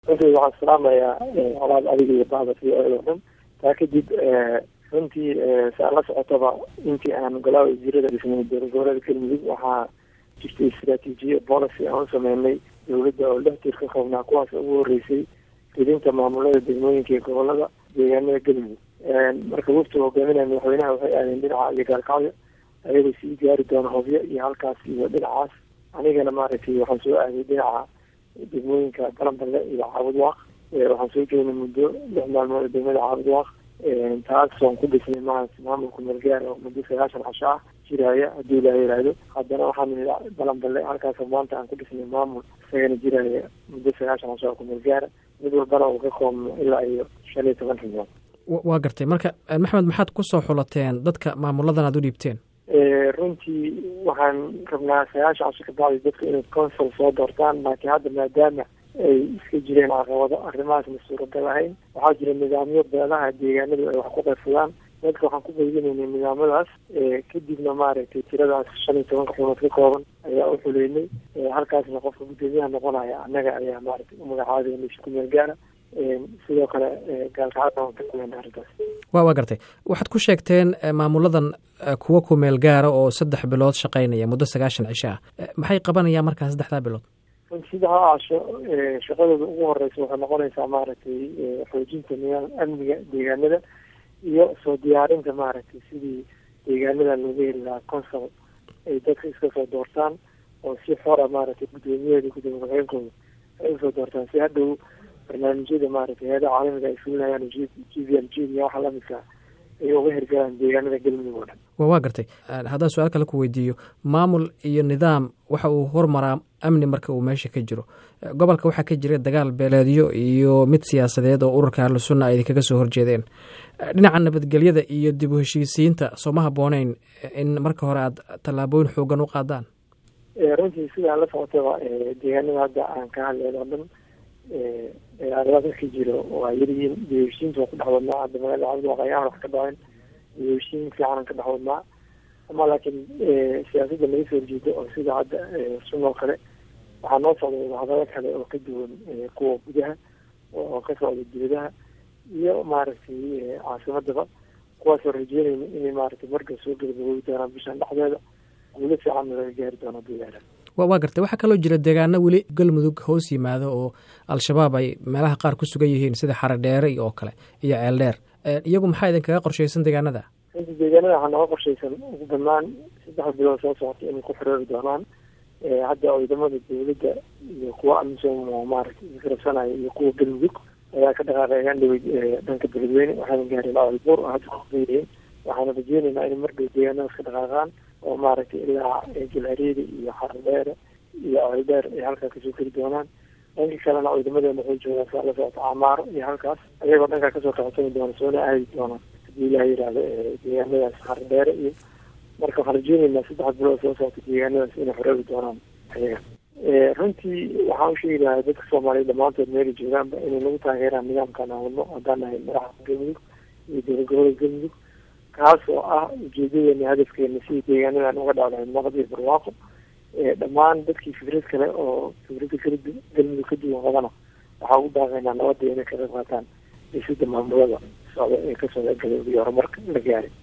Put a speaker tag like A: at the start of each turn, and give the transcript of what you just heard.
A: runtii waxaan salaamayaa colaad adiga iyo bacda v o o dhan taa kadib runtii saa la socotaba intii aan golaha wasiirada dhisnay dowlad goboleeda galmudug waxaa jirtay istraatiijiya policy aan u sameynay dowladda oo lix tir ka koobnaa kuwaas ugu horeysay fidinta maamulada degmooyinka iyo gobolada deegaanada galmudug marka waftu hogaaminaya madaxweynaha waxay aadeen dhinaca iyo gaalkacyo ayagoo sii gaari doona hobyo iyo halkaas iyo dhinacaas anigana maaragtay waxaan soo aaday dhinaca degmooyinka balanballe iyo caabudwaaq waxaan soo joognay muddo lix maalmood oo degmada caabudwaaq taas waan ku dhisnay ma maamulka malgaar oo muddo sagaashan casho ah jiraya haddii ilaa yihahdo haddana waxaan nidhi balanballe halkaas maanta aan ku dhisnay maamul isagana jiraya muddo sagaashan casho oo kumalgaara mid walbana uu ka koobno ilaa iyo shan iyo toban xibnood
B: waa gartay marka maxamed maxaad kusoo xulateen dadka maamuladan aad u dhiibteen
A: runtii waxaan rabnaa sagaashan casho ka bacdi dadku inay consul soo doortaan laakiin hadda maadaama ay iska jireen caqabado arrimahaasna suuragal ahayn waxaa jira nidaamyo beelaha deegaanadu ay wax ku qaybsadaan dadka waxaan ku qaybinaynay nidaamadaas kadibna maaragtay tiradaas shan iyo tobanka xumood ka kooban ayaa u xuleynay halkaasna qofka guddoomiyaha noqonaya annaga ayaa maaragtay u magacaabay meesha ku meel gaara sidoo kale gaalkacada waan ka kuleena arrintaas
B: wa waa gartay waxaad ku sheegteen maamuladan kuwa ku meel gaara oo saddex bilood shaqaynaya muddo sagaashan cisho ah maxay qabanayaan markaa saddexdaa bilood
A: saddexdaa casho shaqadooda ugu horeysa waxay noqonaysaa maaragtay xoojinta nidaam amniga deegaanada iyo soo diyaarinta maaragtay sidii deegaanada looga heli lahaa consul ay dadka iska soo doortaan oo si xora maaragtay guddoomiyaheeda gudoomiye ku-xigeenkooda ay usoo doortaan si hadhow barnaamijyada maaragtay hay-adaha caalamiga ay fulinayaan g g v l g iyo waxa lamidka ay uga hirgalaan deegaanada galmudug oo dhan
B: waa gartay haddaan su-aal kale ku weydiiyo maamul iyo nidaam waxa uu hormaraa amni marka uu meesha ka jiro gobolka waxaa ka jira dagaal beeleedyo iyo mid siyaasadeed oo ururka ahlu sunna ay idinkaga soo horjeedeen dhinaca nabadgelyada iyo dib u heshiisiinta sooma habooneyn in marka hore aad tallaabooyin xoogan u qaadaan
A: runtii sidaa la socotaba deegaanada hadda aan ka hadleen oo dhan dagaalada marka jiro waa yaryihiin dib heshiinta waa ku dhex wadnaa hadda magaalada cabdiwaaq ayaan wax ka dhaceen dib heshiin fiicanan ka dhex wadnaa ama laakiin siyaasadda laga soo horjeedo oo sida hadda sun oo kale waxaa noo socda wadahadalo kale oo ka duwan kuwa gudaha oo ka socda dibadaha iyo maaragtay caasimadaba kuwaasoo rajeynayna inay maaragtay marka soo gabagaboobi doonaan bishan dhexdeeda guulo fiicanna laga gaari doono deegaana
B: waa gartay waxaa kaloo jira deegaano weli galmudug hoos yimaado oo al-shabaab ay meelaha qaar ku sugan yihiin sida xaredheere oo kale iyo ceeldheer iyagu maxaa idinkaga qorshaysan deegaanada
A: runtii deegaanada waxaa nooga qorshaysan ugu banaan saddex bilood soo socota inay ku xiroobi doonaan hadda ciidamada dowladda iyo kuwa amisom oo maaragtay isgarabsanaya iyo kuwa galmudug ayaa ka dhaqaaqeeyaan dhawey dhanka beledweyne waxaana gaareen albuur oo hadda kuyihiin waxaana rajeynaynaa inay markay deegaanadaas ka dhaqaaqaan oo maaragtay ilaa jilhareeda iyo xardheere iyo ceeldheer ay halkaa kasoo keli doonaan dhanka kalena ciidamadeena waxay joogaan saa la socota camaaro iyo halkaas ayagoo dhankaa kasoo kaxsani doona soona aadi doonaan hadii ilaha yihahdo deegaanadaas xardheere iyo marka waxaan rajeynaynaa saddex bilood soo socota deegaanadaas inay xoroobi doonaan ayaga runtii waxaan usheegi lahaa dadka soomaaliya dhamaantood meelay joogaanba inay nagu taageeraan nidaamkan aan wadno haddaan nahay madaxa galmudug iyo dowlad gobolada galmudug kaas oo ah ujeedadeena hadafkeena sidii deegaanadan uga dhacdahay nabad iyo barwaaqo dhammaan dadkii fikrad kale oo fikradda kala galmudug ka duwan qabana waxaa ugu daaqaynaa nabadda inay ka qayb qaataan dhisida maamulada socda ee ka socda galmudug iyo horumarka la gaaray